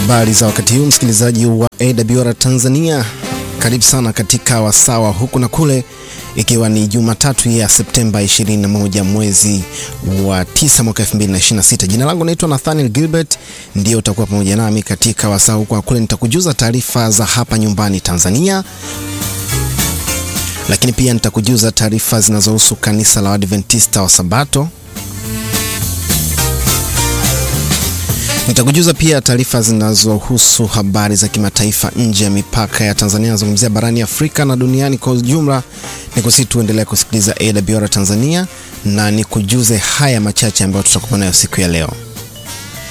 Habari za wakati huu msikilizaji wa AWR Tanzania, karibu sana katika wasawa huku na kule, ikiwa ni Jumatatu ya Septemba 21 mwezi wa 9 mwaka 2026. Jina langu naitwa Nathaniel Gilbert, ndio utakuwa pamoja nami katika wasawa huku na kule. Nitakujuza taarifa za hapa nyumbani Tanzania, lakini pia nitakujuza taarifa zinazohusu kanisa la Waadventista wa Sabato. Nitakujuza pia taarifa zinazohusu habari za kimataifa nje ya mipaka ya Tanzania, nazungumzia barani Afrika na duniani kwa ujumla. Ni kusi tuendelea kusikiliza AWR Tanzania na nikujuze haya machache ambayo tutakupa nayo siku ya leo.